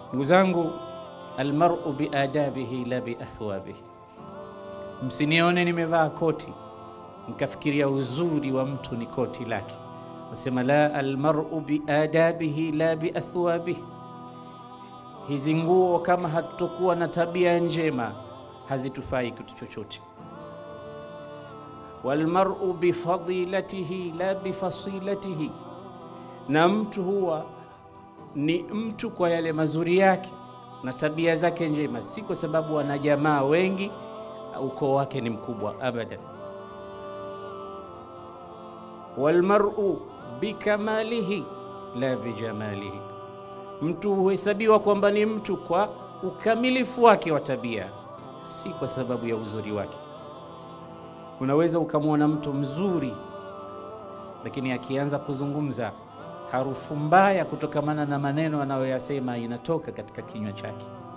Ndugu zangu, almar'u biadabihi la biathwabihi, msinione nimevaa koti mkafikiria uzuri wa mtu ni koti lake. Nasema la almar'u biadabihi la biathwabihi, hizi nguo kama hatutokuwa na tabia njema hazitufai kitu chochote. Walmar'u bifadilatihi la bifasilatihi, na mtu huwa ni mtu kwa yale mazuri yake na tabia zake njema, si kwa sababu ana jamaa wengi, ukoo wake ni mkubwa, abadan. Walmar'u bikamalihi la bijamalihi, mtu huhesabiwa kwamba ni mtu kwa ukamilifu wake wa tabia, si kwa sababu ya uzuri wake. Unaweza ukamwona mtu mzuri, lakini akianza kuzungumza harufu mbaya kutokamana na maneno anayoyasema inatoka katika kinywa chake.